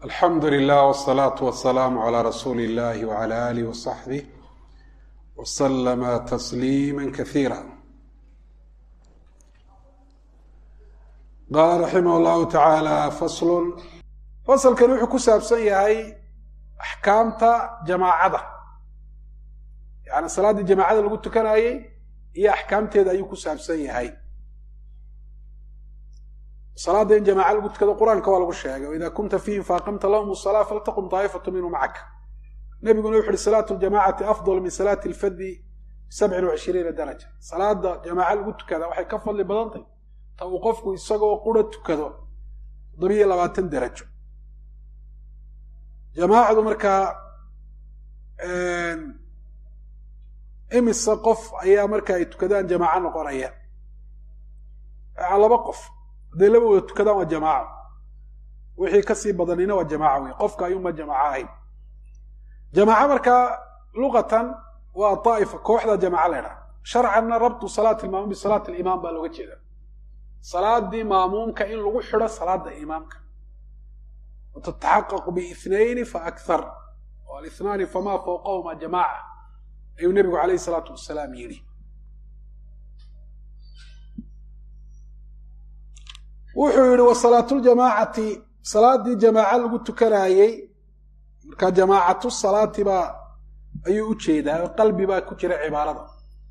alxamdu lilah wsalaatu wasalaamu calaa rasuuli illahi wcala alih wasaxbih waslama tasliima kasiira qaala raximah llahu tacaala faslun fasalkani wuxuu ku saabsan yahay axkaamta jamaacada yani salaaddii jamaacada lagu tukanayey iyo axkaamteeda ayuu ku saabsan yahay salaadda in jamaaca lagu tukado qur-aanka waa lagu sheegay waida kunta fiihim faaqamta lahum salaa faltaqum daa'ifatu minhu macaka nebiguna wuxu uhi salaatu ljamacati afdal min salaati lfadi bisabcin wacishiriina daraja salaada jamaaca lagu tukada waxay ka fadli badantay ta uu qofku isagoo qura tukado toddobiyo labaatan darajo jamaacadu markaa imise qof ayaa marka ay tukadaan jamaaco noqonaya laba qof hadday laba wada tukadaan waa jamaaco wixii kasii badanina waa jamaaco wey qofka ayuunba jamaaco ahayn jamaaco markaa luqatan waa daa'ifa kooxda jamaaco la ydhaha sharcanna rabtu salaati ilmaamuum bisalaati alimaam baa looga jeeda salaadii maamuumka in lagu xidho salaada imaamka watataxaqaqu biithnayni fa akthar oo alithnaani famaa fawqahuma jamaaca ayuu nebigu calayhi salaatu wasalaam yidhi wuxuu yidhi wa salaatuljamaacati salaadii jamaaco lagu tukanaayey markaa jamaacatu salaati baa ayuu u jeedaa qalbi baa ku jira cibaarada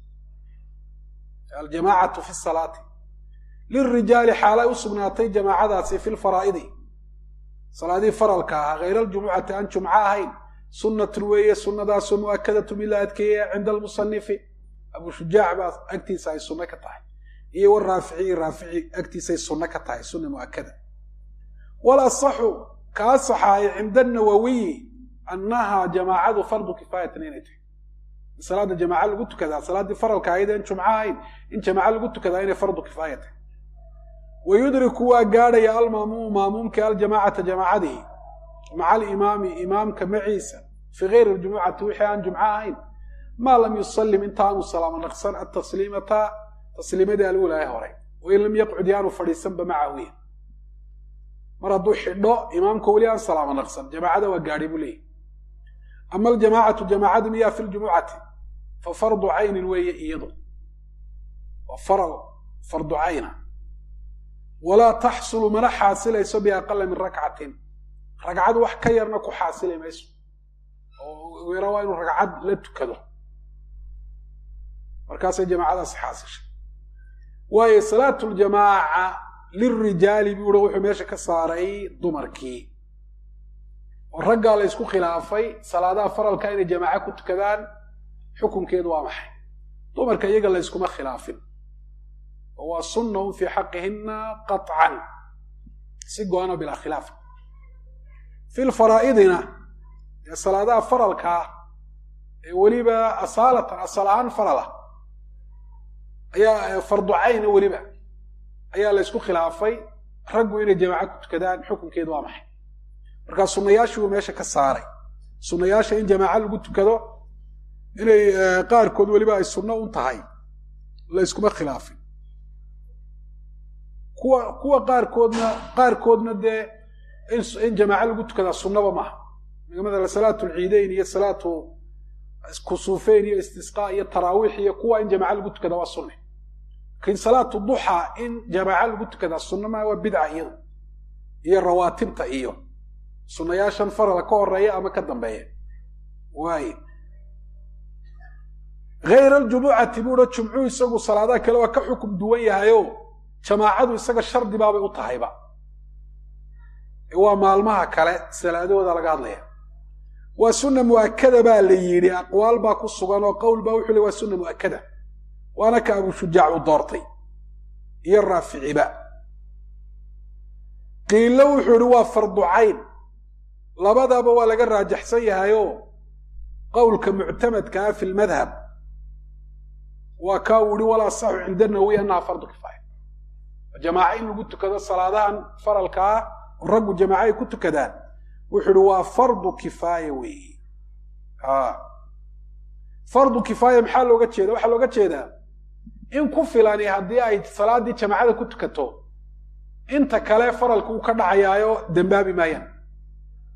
aljamaacatu fi salaati lilrijaali xaalay u sugnaatay jamaacadaasi fi lfaraa'idi salaadii faralka ahaa hayra aljumucati aan jumco ahayn sunnatun weeye sunnadaasoo mu'akadatu mid la adkeeya cinda almusanifi abuu shujaac baa agtiisa ay sunno ka tahay iyo waraafici raafici agtiisay sunno ka tahay sunna mu'akada wal asaxu ka asaxaaya cinda anawawiyi annahaa jamaacadu fardu kifaayatan inay tahay in salaada jamaaca lagu tukadaa salaaddii faralka ahayd aan jumco ahayn in jamaaco lagu tukadaa inay fardu kifaaya tahay wa yudriku waa gaadhaya almaamuumu maamuumka aljamaacata jamaacadii maca alimaami imaamka maciisa fii gayri aljumucati wixii aan jumco ahayn maa lam yusallim intaanu salaamo naqsan atasliimata tasliimadii alulaahe horay wain lam yaqcud yaanu fadhiisanba macawiya mar hadduu xidho imaamka weli aan salaamo naqsan jamaacada waa gaadhay buu leeyahy ama aljamaacatu jamaacadu miyaa fi ljumucati fa fardu caynin weeye iyadu waa faral fardu cayna walaa taxsulu mana xaasilayso biaqala min rakcatin ragcad wax ka yarna ku xaasili mayso oo yara waa inuu ragcad la tukado markaasay jamaacadaasi xaasishay waayo salaatu ljamaaca lilrijaali buu uhi wuxuu meesha ka saaray dumarkii oo raggaa la ysku khilaafay salaadaha faralka inay jamaaco ku tukadaan xukunkeedu waa maxay dumarka iyaga la yskuma khilaafin oo waa sunnahum fii xaqihinna qaطcan si go-ano bilaa khilaaf fi lfaraa'idina ee salaadaha faralkaa ee weliba asaalatan asal ahaan farala ayaa fardu cayna weliba ayaa la ysku khilaafay raggu inay jamaaco ku tukadaan xukunkeedu waa maxay markaa sunnayaashii uu meesha ka saaray sunnayaasha in jamaaco lagu tukado inay qaarkood weliba ay sunno un tahay la yskuma khilaafin kuwa kuwa qaarkoodna qaarkoodna dee in jamaaco lagu tukadaa sunnaba maaha maala salaatu lciideyn iyo salaatu kusuufeyn iyo istisqaa iyo taraawiix iyo kuwa in jamaaco lagu tukadaa waa sunne lakiin salaatu duxa in jamaaco lagu tukadaa sunna maa waa bidca iyadu iyo rawaatibta iyo sunnayaashan farala ka horeeya ama ka dambeeya waay hayra aljumucati buuha jumcuu isagu salaadaha kale waa ka xukum duwan yahayo jamaacadu isaga shardi baabay u tahayba waa maalmaha kale salaadahooda laga hadlaya waa sunna mu'akada baa la yidhi aqwaal baa ku sugan oo qowl baa wuxuu le waa sunna mu'akada waana ka abuu shujaac u doortay iyo raaficiba qiilo wuxuu yihi waa fardu cayn labadaba waa laga raajaxsan yahayo qowlka muctamadkaa fi lmadhab waa kaa uu yihi walaa saxu cinda nawowi annaha fardu kifaaya jamaaco in lagu tukado salaadahan faralka ah oo raggu jamaaco ay ku tukadaan wuxuu ihi waa fardu kifaaya weeye fardu kifaaya maxaa looga jeeda waxaa looga jeedaa in ku filani haddii ay salaaddii jamaacada ku tukato inta kale faralka uu ka dhacayaayo dembaabi maayaan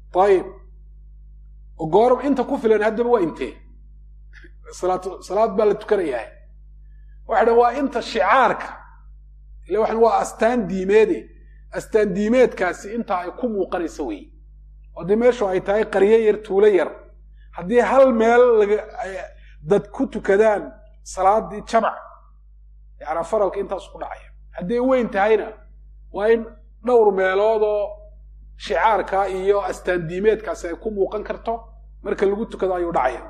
ayib oo goor inta ku filan haddaba waa intee salaad baa la tukanayaa waxa dhan waa inta shicaarka ile waxan waa astaan diimeede astaan diimeedkaasi inta ay ku muuqanaysa wey haddii meeshu ay tahay qaryo yar tuulo yar haddii hal meel dad ku tukadaan salaadii jamac yaana faralka intaas ku dhacaya hadday weyn tahayna waa in dhowr meeloodoo shicaarka iyo astaan diimeedkaasi ay ku muuqan karto marka lagu tukado ayuu dhacaya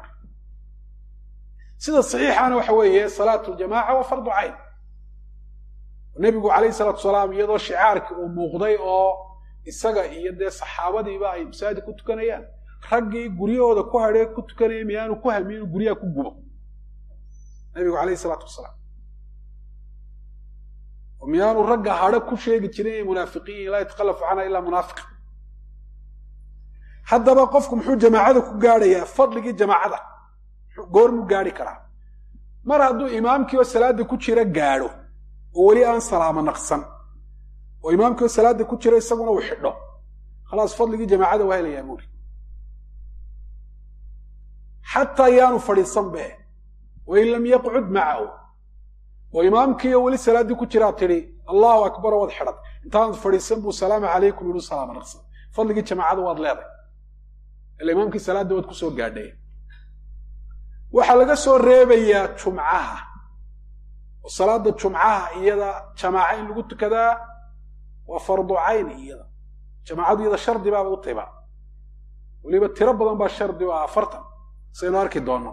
sida saxiixana waxa weeye salaatu ljamaca waa fardu cayn nebigu calayhi salaatu salaam iyadoo shicaarkii uu muuqday oo isaga iyo dee saxaabadiiba ay masaajid ku tukanayaan raggii guryahooda ku hadhee ku tukanaya miyaanu ku hami inuu guryaha ku gubo nebigu calayhi salaatu wasalaam miyaanu ragga hadho ku sheegi jirin inay munaafiqiin laa yatakalafu canha ilaa munaafiq haddaba qofku muxuu jamaacada ku gaadhayaa fadligii jamaacada goormuu gaadhi karaa mar hadduu imaamkii oo salaada ku jira gaadho oo weli aan salaamo naqsan oo imaamkii oo salaada ku jira isaguna uu xidho khalaas fadligii jamaacada waa helayaa buuri xataa yaanu fadhiisan be wain lam yaqcud macahu oo imaamkiiyo weli salaaddii ku jiraa tidhi allahu akbar waad xidhan intaanad fadhiisan buu salaamu calaykum yihu salaamo naqsan fadligii jamaacada waad leeday ila imaamkii salaadda waad kusoo gaadhay waxaa laga soo reebayaa jumcaha oo salaada jumcaha iyada jamaaca in lagu tukadaa waa fardu cayn iyada jamaacadu iyada shardi baaba u tiba weliba tiro badan baa shardi u ah afartan saynu arki doono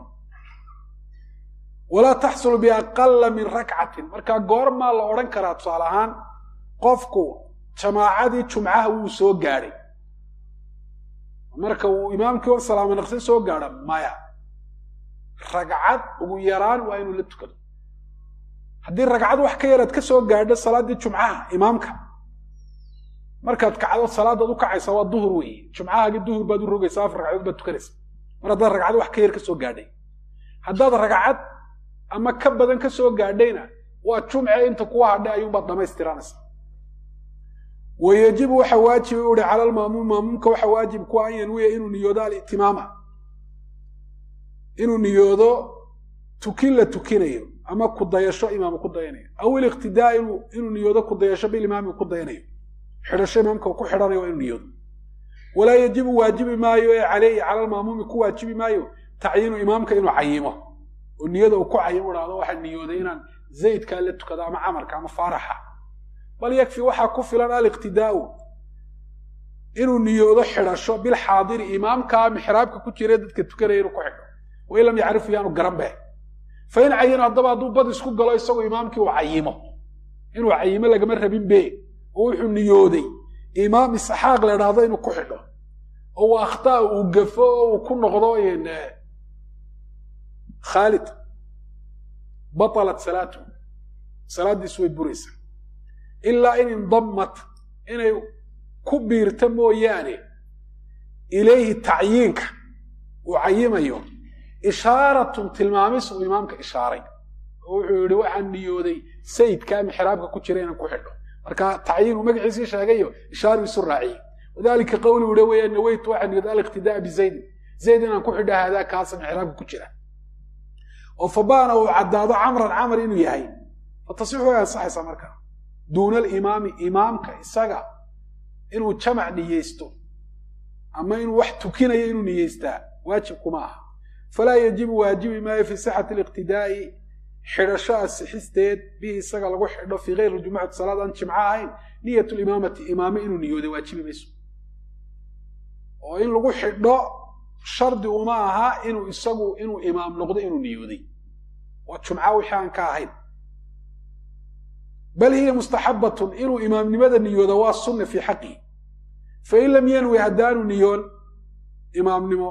walaa taxsulu biaqala min rakcatin markaa goormaa la odhan karaa tusaale ahaan qofku jamaacadii jumcaha wuu soo gaadhay marka uu imaamkii oo salaamo naqsin soo gaadha maya ragcad ugu yaraan waa inuu la tukado haddii ragcad wax ka yaraad ka soo gaadho salaaddii jumcaha imaamka markaad kacdo salaadaad u kacaysa waa duhur weeye jumcahaagii duhur baad u rogaysa afar ragcadood baad tukanaysa mar haddaad ragcad wax ka yar ka soo gaadhay haddaad ragcad ama ka badan ka soo gaadhayna waa jumce inta kuwa hadhay ayuunbaad dhamaystiranaysa wa yajibu waxa waajiba u ihi cala almaamuum maamuumka waxa waajib kuwa an yanwiya inuu niyoodo alitimaama inuu niyoodo tukin la tukinayo ama kudayasho imaam ku dayanayo aw iliqtidaa inuu niyoodo kudayasho bilimaami ku dayanayo xidhasho imaamka ku xidhanayo waa inuu niyoodo walaa yajibu waajibi maayo ee caleyhi cala almaamuumi ku waajibi maayo tacyiinu imaamka inuu cayimo oo niyada uu ku cayimo dhahdo waxaa niyooday inaan zaydkaa la tukado ama camarka ama faaraxa bal yakfi waxaa ku filan aliqtidaau inuu niyoodo xidhasho bilxaadiri imaamkaa mixraabka ku jira dadka tukanaya inuu ku xidho wain lam yacrifu yaanu garan be fain cayino haddaba hadduu bad isku galo isagoo imaamkii uu cayimo inuu cayimo lagama rabin be oo wuxuu niyooday imaam isxaaq la dhahdo inuu ku xidho oo uu akhtaa uu gafo oo uu ku noqdo khaalid batalat salaatu salaaddiisu way buraysaa ilaa in indammat inay ku biirta mooyaane ilayhi tacyiinka uu cayimayo ishaaratun tilmaamis uu imaamka ishaaray oo wuxuu yidhi waxaan niyooday sayidkaa mixraabka ku jira inaan ku xidho marka tacyiin uu magaciisii sheegayo ishaaru isu raaciyey wadalika qawli uha weeyaan naweytu waxaan niyooday aliqtidaa bizaydin zayd inaan ku xidho haadaa kaasa mixraabka ku jira oo fabaana uu caddaado camran camar inuu yahay fatasixu way ansaxaysaa markaa duuna alimaami imaamka isaga inuu jamac niyeysto ama inuu wax tukinayo inuu niyeystaa waajib kuma aha falaa yajibu waajibi maayo fii sixati aliqtidaa'i xidhasho asixisteed bihi isaga lagu xidho fii gayri jumucati salaad aan jimco ahayn niyat limaamati imaame inuu niyooday waajibi mayso oo in lagu xidho shardi uma aha inuu isagu inuu imaam noqdo inuu niyooday waa jumca wixii aan ka ahayn bal hiya mustaxabatun inuu imaamnimada niyoodo waa sunna fii xaqihi fain lam yanwi haddaanu niyoon imaamnimo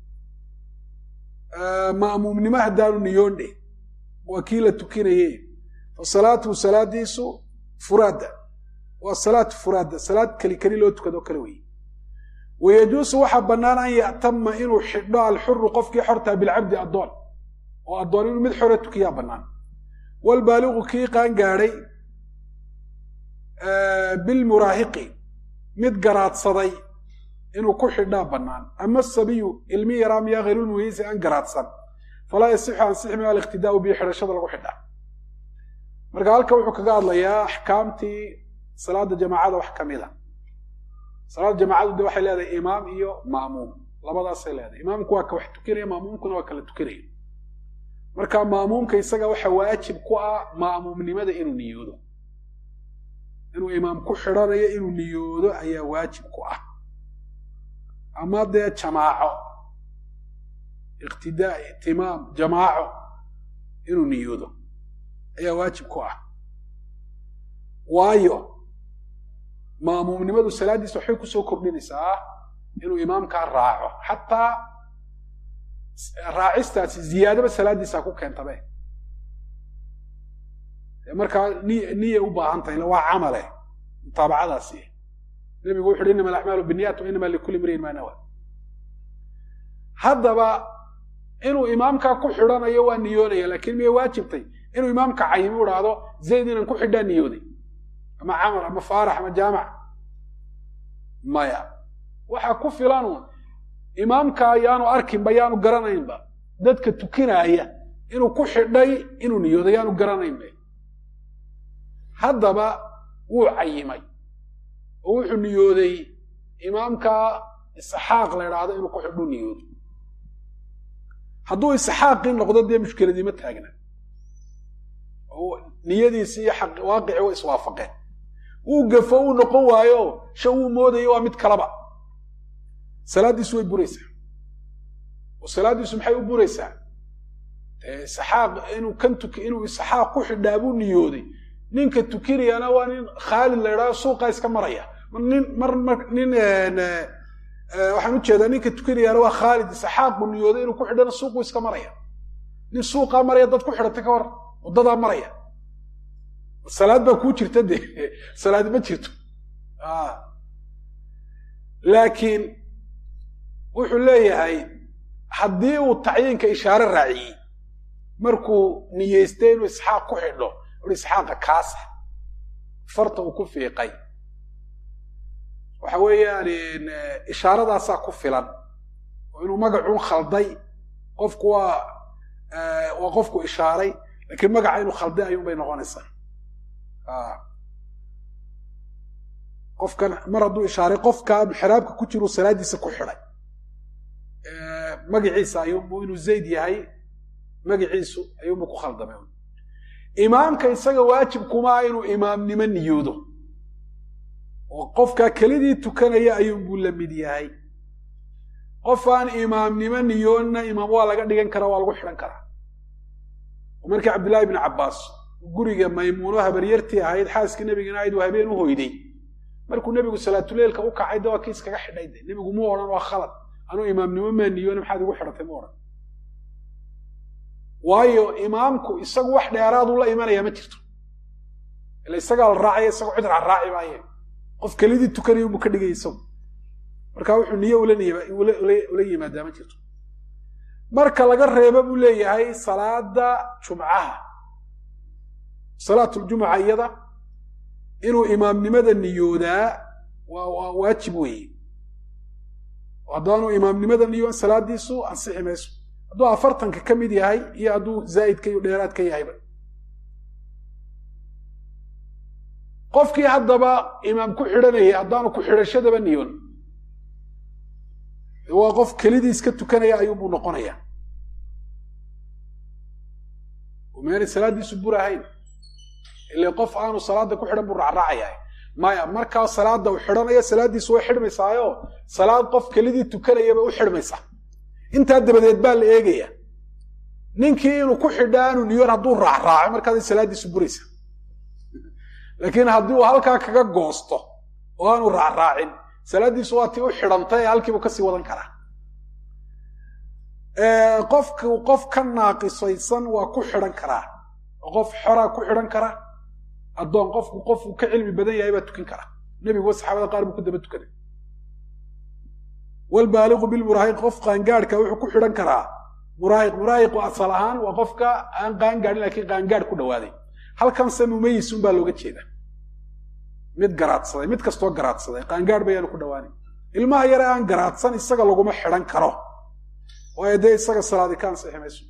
ma'muumnimo haddaanu niyoon dheh waa kii la tukinaye fa salaatuhu salaadiisu furaada waa salaatu furaada salaad keli keli loo tukado kale weye wayajuusu waxaa bannaan an ya'tama inuu xidho alxuru qofkii xortaa bilcabdi addoon oo addoon inuu mid xore tukiyaa bannaan walbaaliqu kii qaan gaadhay bilmuraahiqi mid garaadsaday inuu ku xidhaa bannaan ama sabiyu ilmi yaraa miyaa hayrulmuhiisi aan garaadsan falaa yasixu ansixi min aliqtidaau bihi xidhashada lagu xidhaa marka halka wuxuu kaga hadlayaa axkaamtii salaada jamaacada wax ka mid a salaada jamaacadu de waxay leedahay imaam iyo maamuum labadaasay leedahay imaamku waa ka wax tukinaya maamuumkuna waa kala tukinaya marka maamuumka isaga waxa waajib ku ah maamuumnimada inuu niyoodo inuu imaam ku xidhanayo inuu niyoodo ayaa waajib ku ah ama dee jamaaco iqtidaa itimaam jamaaco inuu niyoodo ayaa waajib ku ah waayo maamuumnimadu salaaddiisa waxay kusoo kordhinaysaa inuu imaamkaa raaco xataa raacistaasi ziyaadaba salaaddiisaa ku keentabe markaa niy niya u baahan tahay waa camale mutaabacadaasi nebigu wuxu uhi inama alacmaalu biniyat wa inama likulli mriin maa nawa haddaba inuu imaamkaa ku xidhanayo waa niyoonaya laakiin miyay waajibtay inuu imaamka cayimi u dhahdo zayd inaan ku xidhaa niyooday ama camar ama faarax ama jaamac maya waxaa ku filanu imaamka yaanu arkinba yaanu garanaynba dadka tukinaaya inuu ku xidhay inuu niyooday yaanu garanaynba haddaba wuu cayimay oo wuxuu niyooday imaamka isxaaq la idhaahdo inuu ku xidhu niyoodo hadduu isxaaqii noqdo dee mushkiladii ma taagna niyadiisi iyo waaqici way iswaafaqeen wuu gafo uu noqon waayo sha wuu moodayo waa mid kalaba salaaddiisu way buraysaa oo salaaddiisu maxay u buraysaa isxaaq inuu kan tuk inuu isxaaq ku xidhaa buu niyooday ninka tukinayana waa nin khaalid la idhahdo suuqa iska maraya nin mar mar nin waxaan u jeedaa ninka tukinayaana waa khaalid isxaaq buu niyooday inuu ku xidhana suuqu iska maraya nin suuqaa maraya dad ku xidhatay ka war waddadaa maraya salaad baa kuu jirta dee salaad ma jirto laakiin wuxuu leeyahay haddii uu tacyiinka ishaare raaciyey markuu niyeystay inuu isxaaq ku xidho ui isxaaqa kaasa farta uu ku fiiqay waxa weeyaan ishaaradaasaa ku filan oo inuu magacuun khalday qofku waa waa qofku ishaaray laakiin magaca inuu khalday ayuun bay noqonaysaa qofkan mar hadduu ishaaray qofka xiraabka ku jiru salaaddiisa ku xidhay magaciisa ayuunbu inuu zayd yahay magaciisu ayuunbu ku khaldamay imaamka isaga waajib kumaa inuu imaamnimo niyoodo oo qofkaa kelidii tukanaya ayuunbuu la mid yahay qof aan imaamnimo niyoonna imaam waa laga dhigan karaa waa lagu xidhan karaa oo markii cabdillahi bni cabbaas guriga maymuuno habaryartii ahayd xaaskii nebigana ahayd uu habeen u hoyday markuu nebigu salaatuleilka u kacay de waa kii iskaga xidhay de nebigu mu odhan waa khalad anuu imaamnimo maa niyoona maxaad igu xidhatay mu odhan waayo imaamku isagu wax dheeraaduu la imanaya ma jirto ila isagaa la raacaya isagu cid raraaci maaye qof kelidii tukanaya buu ka dhigay isagu marka wuxuu niyo ula yimaadaa ma jirto marka laga reebo buu leeyahay salaada jumcaha salaatuljumuca iyada inuu imaamnimada niyoodaa waa waajib weeye haddaanuu imaamnimada niyoon salaadiisu ansixi mayso hadduu afartanka ka mid yahay iyo hadduu zaa'idka iyo dheeraad ka yahayba qofkii haddaba imaam ku xidhanayay haddaanu ku xidhashadaba niyoon waa qof kelidii iska tukanaya ayuunbuu noqonaya meelay salaaddiisu bur ahayn ile qof aanu salaada ku xidhan buu raacraacaya maya markaa salaada u xidhanayo salaaddiisu way xidhmaysaayo salaad qof kelidii tukanayaba u xidhmaysaa intaa dabadeed baa la eegaya ninkii inuu ku xidhaa aanu niyoon hadduu raacraaco markaasay salaaddiisu buraysa laakiin haddii uu halkaa kaga goosto oo aanu raacraacin salaaddiisu waa tii u xidhantay ee halkiibuu kasii wadan karaa qofku qof ka naaqisaysan waa ku xidhan karaa oo qof xoraa ku xidhan kara addoon qofku qofku ka cilmi badan yahay baa tukin kara nebiguwa saxaabada qaar buu ku daba tukaday walbaaliqu bilmuraahiq qof qaangaadhka wuxuu ku xidhan karaa muraahiq muraahiqu asal ahaan waa qofka aan qaangaadhin lakiin qaangaadh ku dhawaaday halkanse mumayisun baa looga jeeda mid garaadsaday mid kastoo garaadsaday qaangaadh bayaanu ku dhawaanay ilmaha yare aan garaadsan isaga laguma xidhan karo waayo dee isaga salaadi ka ansixi mayso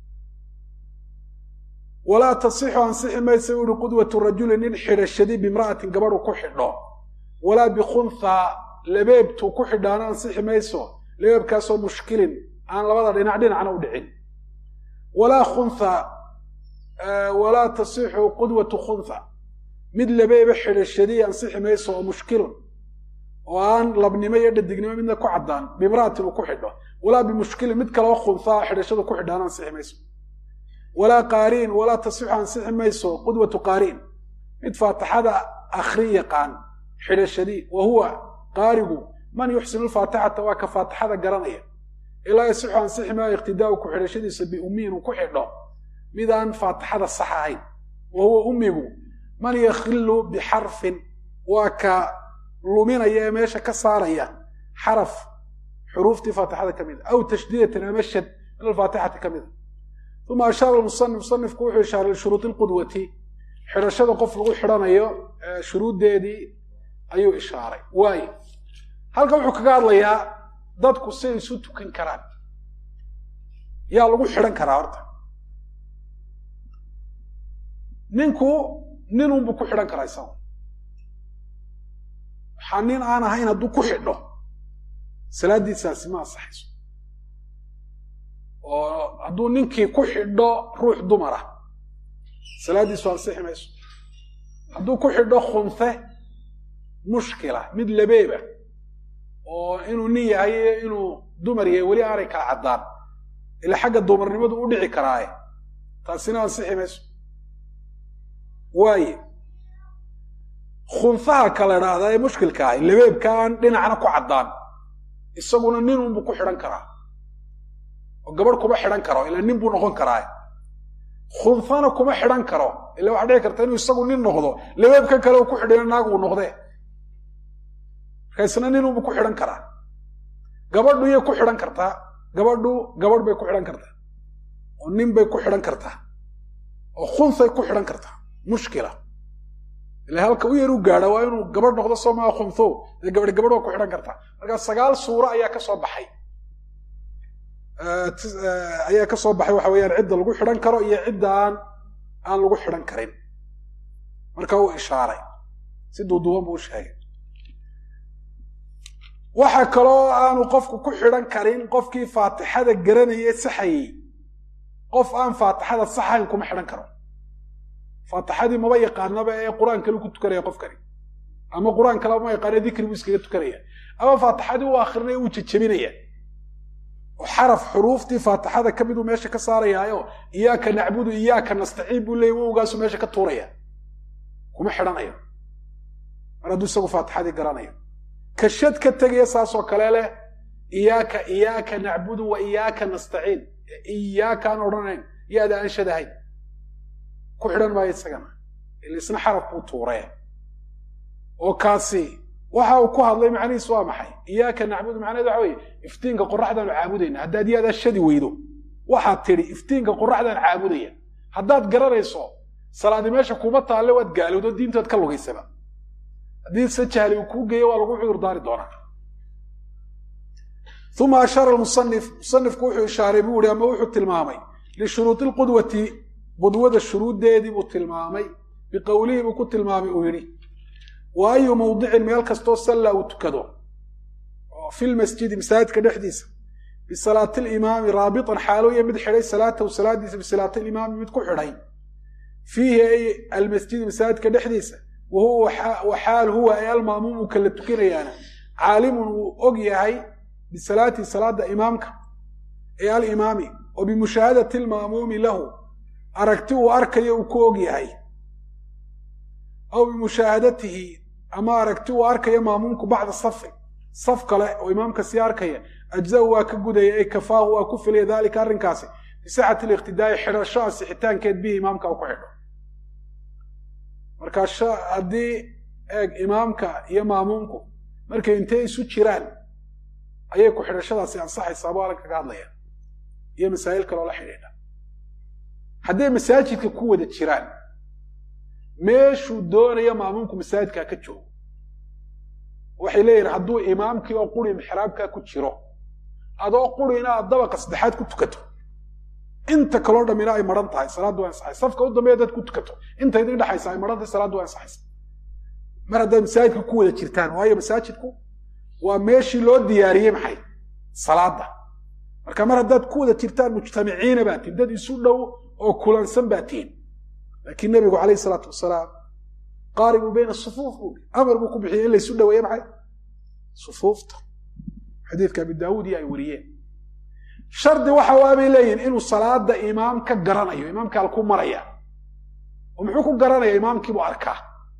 walaa tasixu ansixi maysa u yihi qudwatu rajuli nin xidhashadii bimra'atin gabadhu ku xidho walaa bikunthaa labeebtuu ku xidhaana ansixi mayso labeebkaasoo mushkilin aan labada dhinac dhinacna u dhicin walaa kuntha walaa tasixu qudwatu kuntha mid labeeba xidhashadii ansixi mayso oo mushkilun oo aan labnimo iyo dhadignimo midna ku caddaan bimra'atin uu ku xidho walaa bimushkilin mid kaleo kunthaa xidhashadu ku xidhaana ansixi mayso walaa qaariin walaa tasixu ansixi mayso qudwatu qaariin mid faatixada akhrin yaqaan xidhashadii wa huwa qaarigu man yuxsinu lfaatixata waa ka faatixada garanaya ilaa yasixu ansixi maayo iqtidaau ku xidhashadiisa biummiyin uu ku xidho midaan faatixada sax ahayn wa huwa ummigu man yakhilu bixarfin waa ka luminaya ee meesha ka saaraya xaraf xuruuftii faatixada ka mid a aw tashdiidatan ama shad min alfaatixati ka mid a uma ashaara musanif musanifku wuxuu ishaaray lishuruudi lqudwati xidhashada qof lagu xidhanayo shuruuddeedii ayuu ishaaray waayo halkan wuxuu kaga hadlayaa dadku siay isu tukan karaan yaa lagu xidhan karaa horta ninku ninunbuu ku xidhan karaa isagu waxaa nin aan ahayn hadduu ku xidho salaaddiisaasi ma ansaxayso oo hadduu ninkii ku xidho ruux dumara salaaddiisu ansixi mayso hadduu ku xidho khunfe mushkila mid labeeba oo inuu nin yahay iyo inuu dumar yahay weli aanay kala caddaan ila xagga dumarnimadu u dhici karaaye taasina ansixi mayso waaye khunfaha kala idhaahdaa ee mushkilka ahi labeebka aan dhinacna ku caddaan isaguna nin unbuu ku xidhan karaa oo gabadh kuma xidhan karo ilaa nin buu noqon karaa khunfana kuma xidhan karo ila waxaa dhici karta inuu isagu nin noqdo labeebka kale uu ku xidhina naag uu noqdee marka isna nin unbuu ku xidhan karaa gabadhu yay ku xidhan kartaa gabadhu gabadh bay ku xidhan kartaa oo nin bay ku xidhan kartaa oo khunfay ku xidhan kartaa mushkila ila halka u yar u gaadha waa inuu gabadh noqdo soo maa khunfo dee gabadh gabadh waa ku xidhan kartaa marka sagaal suuro ayaa ka soo baxay ayaa ka soo baxay waxa weeyaan cidda lagu xidhan karo iyo cidda aan aan lagu xidhan karin marka uu ishaaray si duuduuban buu u sheegay waxa kaloo aanu qofku ku xidhan karin qofkii faatixada garanayay saxayey qof aan faatixada saxayn kuma xidhan karo faatixadii maba yaqaanaba ee qur-aan kale ku tukanaya qofkani ama qur-aan kaleba ma yaqaane dikri buu iskaga tukanaya ama faatixadii u akrinaya uu jejebinaya oo xaraf xuruuftii faatixada ka miduu meesha ka saarayaayo iyaaka nacbudu iyaaka nastaciin buu leeyay wowgaasu meesha ka tuuraya kuma xidhanayo mar hadduu isagu faatixadii garanayo kashad ka tegaya saasoo kale leh iyaaka iyaaka nacbudu wa iyaaka nastaciin iyaaka aan odhanayn yaada aan shadahayn ku xidhan maayo isagana ila isna xaraf buu tuuree oo kaasi waxa uu ku hadlay macnihiisu waa maxay iyaaka nacbudu macnaheed waxa weeye iftiinka qoraxdaanu caabudayna haddaad yaadaa shadi weydo waxaad tidhi iftiinka qoraxdaan caabudaya haddaad garanayso salaadi meesha kuma taalle waad gaalowdo diintaad ka lugaysaba haddii se jahli uu kuu geeyo waa lagu cudur daari doonaa uma ashaara musanif musanifku wuxuu ishaaray buu yihi ama wuxuu tilmaamay lishuruudi lqudwati qudwada shuruuddeedii buu tilmaamay biqowlihii buu ku tilmaamay uu yidhi wa ayu mawdicin meel kastoo salla uu tukado oo fi lmasjidi masaajidka dhexdiisa bisalaati limaami raabitan xaalooya mid xidhay salaatahu salaadiisa bisalaati limaami mid ku xidhay fiihi ay almasjidi masaajidka dhexdiisa wa huwa xaal huwa ay almaamuumu kala tukinayaana caalimun wuu og yahay bisalaatihi salaada imaamka ee alimaami oo bimushaahadati almaamuumi lahu aragti uu arkayo uu ku og yahay aw bimushaahadatihi ama aragti uu arkayo maamuumku bacda safi saf kale oo imaamka sii arkaya ajza-u waa ka gudaya ay kafaahu waa ku filaya daalika arrinkaasi bisixati liqtidaa'i xidhasho asixitaankeed bihi imaamka uu ku xidho marka haddii eeg imaamka iyo maamuumku markay intay isu jiraan ayay ku xidhashadaasi ansaxaysaa buu alan kaga hadlaya iyo masaa'il kaloo la xidhiidha hadday masaajidka ku wada jiraan meeshuu doonayo maamuumku masaajidka ka joogo waxay leeyihin hadduu imaamkii oo quri mixraabkaa ku jiro adoo quri inaad dabaqa saddexaad ku tukato inta kaloo dhammina ay maran tahay salaaddu waa ansaxaysa safka u dambeeya dad ku tukato inta idin dhexaysa ay maran tahay salaaddu waa ansaxaysa mar haddaad masaajidka ku wada jirtaan waayo masaajidku waa meeshii loo diyaariyey maxay salaadda marka mar haddaad ku wada jirtaan mujtamiciina baa tihin dad isu dhow oo kulansan baa tihin laakiin nebigu calayhi salaatu wasalaam qaaribuu bayna sufuuf buu amar buu ku bixiyey in laysu dhaweeye maxay sufuufta xadiidka abi daawuud iyo ay wariyeen shardi waxa waa bay leeyihin inuu salaada imaam ka garanayo imaamka halku maraya oo muxuu ku garanaya imaamkiibuu arkaa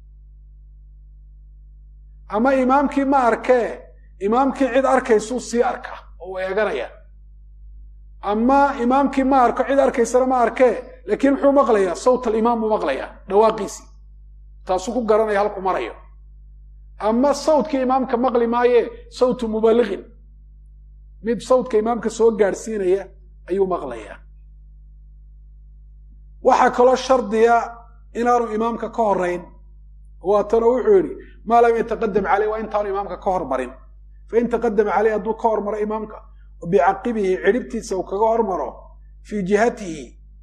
ama imaamkii ma arkee imaamkii cid arkaysuu sii arka oo u eeganaya ama imaamkii ma arko cid arkaysana ma arkee laakiin muxuu maqlayaa sawt alimaam buu maqlayaa dhawaaqiisii taasuu ku garanaya halku marayo ama sawtkii imaamka maqli maaye sawtu mubaliqin mid sawtka imaamka soo gaadhsiinaya ayuu maqlayaa waxaa kaloo shardiya inaanu imaamka ka horayn waatanoo wuxuu yidhi maa lam yataqadam caleyh waa intaanu imaamka ka hormarin fain taqadama caleyh hadduu ka hormaro imaamka bicaqibihi cidhibtiisa uu kaga hormaro fii jihatihi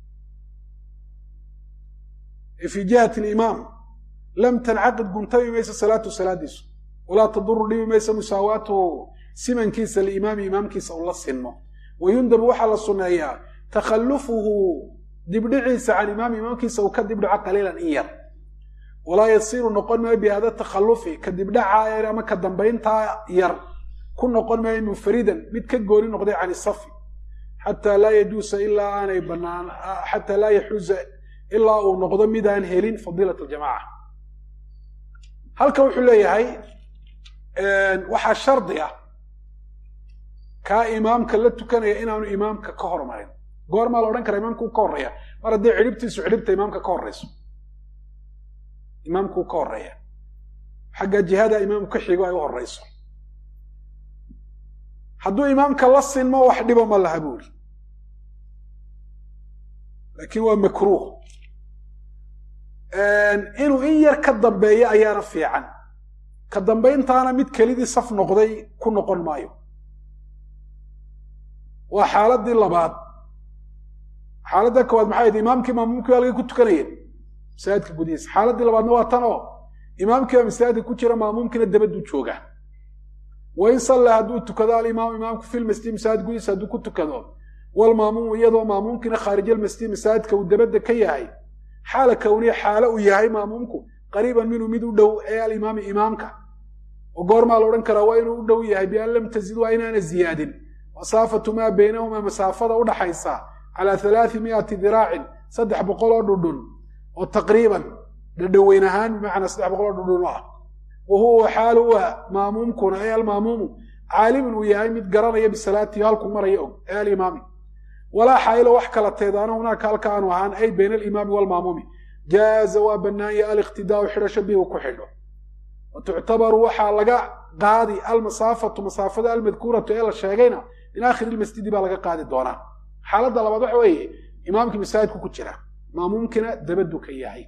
fii jihati alimaam lam tancaqid guntami mayso salaatu salaadiisu walaa taduru dhibi mayso musaawaatuhu simankiisa liimaami imaamkiisa uu la sinmo wayundabu waxaa la sunneeyaa takhallufuhu dibdhiciisa can imaami imaamkiisa uu ka dibdhaco qaliilan in yar walaa yasiiru noqon maayo bihada takhallufi ka dibdhaca ama ka dambayntaa yar ku noqon maayo munfaridan mid ka gooni noqday can isafi xataa laa yajuusa ilaa aanay banaan xataa laa yaxuuza ilaa uu noqdo midaan helin fadiilat aljamaca halkan wuxuu leeyahay waxaa shardi ah kaa imaamka la tukanaya inaanu imaamka ka hormarin goormaa la odhan kara imaamka u ka horreeya mar haddii cidhibtiisu cidhibta imaamka ka horreyso imaamku ka horreeya xagga jihada imaamku ka xigo ay u horreyso hadduu imaamka la sinmo wax dhibo ma laha buuri laakiin waa makruuh inuu in yar ka dambeeyo ayaana fiican ka dambayntaana mid kelidii saf noqday ku noqon maayo waa xaaladii labaad xaaladda koowaad maxay ahayd imaamkii maamuumkii baa laga ku tukanayeen masaajidka gudihiisa xaaladii labaadna waa tan oo imaamkii baa masaajidka ku jira maamuumkiina dabaduu joogaa wain salla hadduu tukado alimaamu imaamku fi lmasjid masaajid gudihiisa hadduu ku tukado walmaamuumu iyadoo maamuumkiina khaarijalmasjid masaajidka uu dabadda ka yahay xaala kowniya xaalo uu yahay maamuumku qariiban minhu mid u dhow ee alimaami imaamka oo goormaa la odhan karaa waa inuu u dhow yahay bian lam tazid waa inaana ziyaadin masaafatu maa baynahumaa masaafada udhaxaysa calaa halaai miati diraacin saddex boqol oo dhudhun oo taqriiban dhadhoweyn ahaan bimacnaa saddex boqol oo dhudhun ah wa huwa xaalu u maamuumkuna ee almaamuumu caalimun uu yahay mid garanaya bisalaatihi halku maraya og ee alimaami walaa xaayilo wax kala teedaana hunaaka halka aanu ahaan ay bayna alimaami waalmaamuumi jaaza waa bannaanya aliqtidaau xidhasho bihi ku xidho wa tuctabaru waxaa laga qaadi almasaafatu masaafada almadkuuratu ee la sheegayna min aakhiri ilmasjidi baa laga qaadi doonaa xaaladda labaad waxa weeye imaamkii masaajidku ku jira maamuumkina dabaddu ka yahay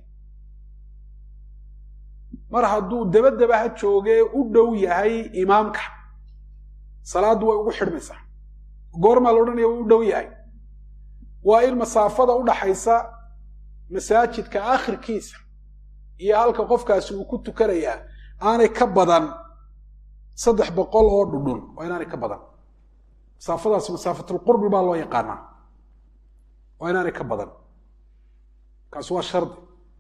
mar hadduu dabadaba ha joogee u dhow yahay imaamka salaaddu way ugu xidhmaysaa goormaa la odhanaya u dhow yahay waa in masaafada udhaxaysa masaajidka aakhirkiisa iyo halka qofkaasi uu ku tukanayaa aanay ka badan saddex boqol oo dhudhun waa inaanay ka badan masaafadaasi masaafatulqurbi baa loo yaqaanaa waa inaanay ka badan kaasi waa shardi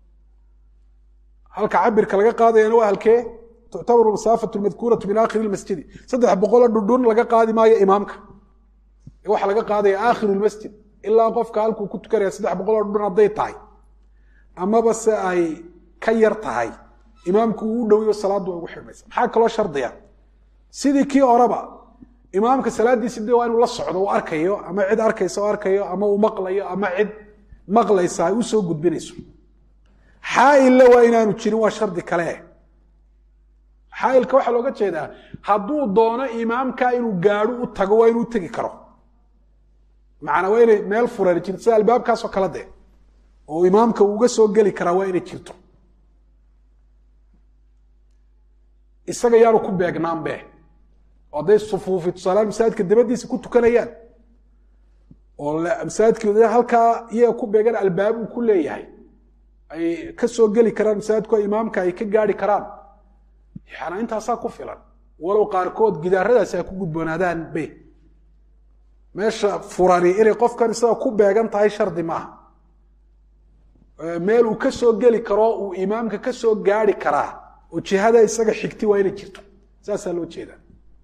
halka cabirka laga qaadayana waa halkee tuctabaru masaafatu lmadkuuratu min aakhiri lmasjidi saddex boqoloo dhudhun laga qaadi maayo imaamka waxaa laga qaadaya aakhiru lmasjid ilaa qofka halkuu ku tukanaya saddex boqoloo dhudhun hadday tahay amaba se ay ka yar tahay imaamku uu u dhowiyo salaaddu way ugu xidhmaysa maxaa kaloo shardiya sidii kii horeba imaamka salaaddiisi de waa inuu la socdo uu arkayo ama cid arkaysa oo arkayo ama uu maqlayo ama cid maqlaysa ay u soo gudbinayso xaaille waa inaanu jirin waa shardi kale xaailka waxaa looga jeedaa hadduu doono imaamka inuu gaadho u tago waa inuu tegi karo macnaa waa inay meel furan jirto sida albaabkaasoo kale de oo imaamka uuga soo geli karaa waa inay jirto isaga yaanu ku beegnaanbe oo hadday sufuufi tusaaleaan masaajidka dabadiisa ku tukanayaan oo masaajidka halkaa iyaga ku beegan albaabuu ku leeyahay ay ka soo geli karaan masaajidku imaamka ay ka gaari karaan yaana intaasaa ku filan walow qaarkood gidaaradaasi ay ku gudboonaadaan be meesha furani inay qofkan isaga ku beegan tahay shardi maaha meel uu ka soo geli karo uu imaamka ka soo gaari karaa oo jihada isaga xigti waa inay jirto saasaa loo jeedaa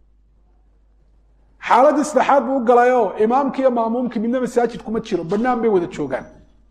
xaaladii saddexaad buu u galayoo imaamki iyo maamuumkii midna masaajid kuma jiro bannaan bay wada joogaan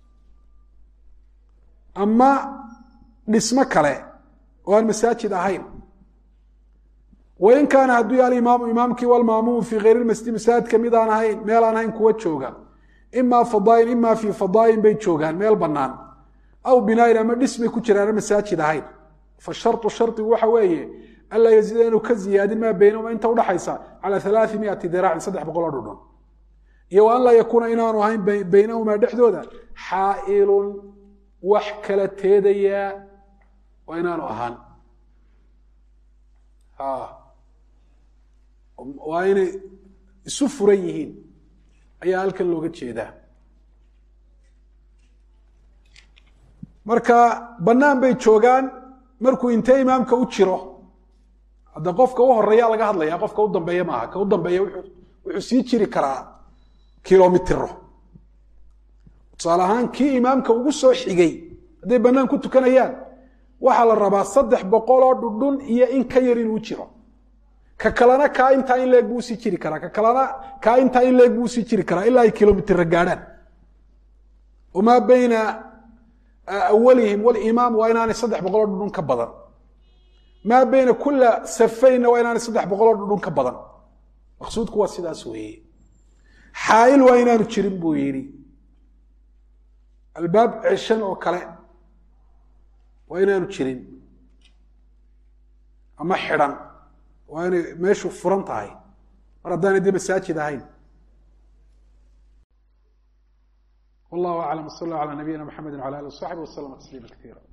ama dhismo kale oo aan masaajid ahayn wain kaana hadduu yaha alimaamu imaamkii walmaamuumu fii kayr lmasjid masaajidka mid aan ahayn meel aan ahayn kuwa jooga imaa fadaayin imaa fii fadaayin bay joogaan meel bannaan aw binaayin ama dhis bay ku jiraana masaajid ahayn fa shartu shardigu waxa weeye anlaa yaziida inuu ka ziyaadin maa baynahuma inta udhaxaysa cala alaai miati diraacin saddex boqol oo dhudhun iyo wa an laa yakuuna inaanu ahayn baynahumaa dhexdooda xaa'ilun wax kala teedayaa waa inaanu ahaan waa inay isu furan yihiin ayaa halkan looga jeedaa marka bannaan bay joogaan markuu intee imaamka u jiro hadda qofka u horeeya laga hadlaya qofka u dambeeya maaha ka u dambeeya wuxuu sii jiri karaa kilomitiro tusaale ahaan kii imaamka ugu soo xigay hadday bannaan ku tukanayaan waxaa la rabaa saddex boqoloo dhudhun iyo in ka yar inuu jiro ka kalena kaa intaa in leeg buu usii jiri karaa ka kalena kaa intaa in leeg buu usii jiri karaa ilaa ay kilomitira gaadhaan wamaa bayna awalihim walimaam waa inaanay saddex boqoloo dhudhun ka badan maa bayna kula safaynna waa inaanay saddex boqoloo dhudhun ka badan maqsuudku waa sidaas weeye xaa'il waa inaanu jirin buu yidhi albaab ceshan oo kale waa inaanu jirin ama xidhan waa inay meeshu furan tahay mar haddaanay dee masaajid ahayn wallahu aclam wsal allah ala nabiyina mxamedi wala ali wasaxbi waslama tasliima kaiira